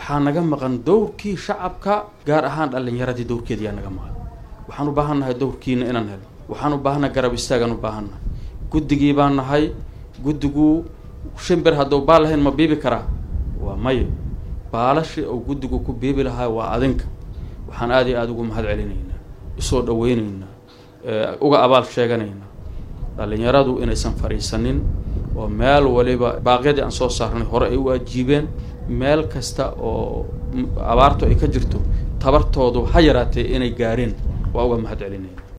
waxaa naga maqan dowrkii shacabka gaar ahaan dhallinyaradii dowrkeediyaa naga maqan waxaan u baahan nahay dowrkiina inaan helo waxaan u baahannahay garab istaagaan u baahan nahay guddigii baan nahay guddigu shimbir hadduu baal lahayn ma biibi karaa waa mayo baalashi uu guddigu ku biibi lahaa waa adinka waxaan aad iyo aada ugu mahad celinaynaa usoo dhaweynaynaa uga abaal sheeganaynaa dhallinyaradu inaysan fadhiisanin oo meel waliba baaqyadii aan soo saarnay hore ay u ajiibeen meel kasta oo abaartu ay ka jirto tabartoodu ha yaraatee inay gaareen waa uga mahad celinayna